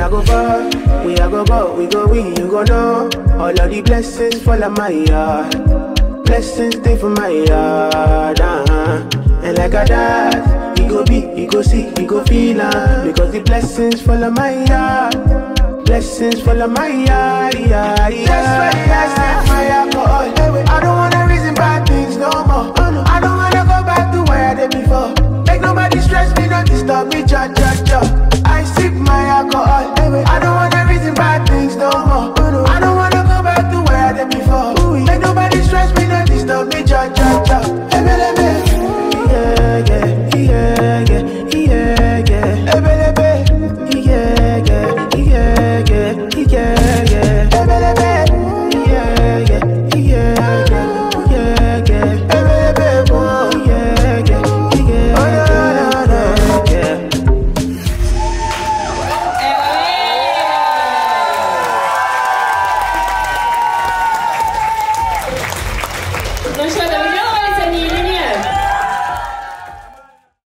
a go ball, we a go ball, we go win, you go know. All of the blessings fall on my yard. Blessings stay for my yard. Uh-huh. And like a dad, he go be, he go see, he go feel uh, Because the blessings fall on my yard. Blessings fall on my yard. Yeah, yeah. That's why I set my alcohol. I don't want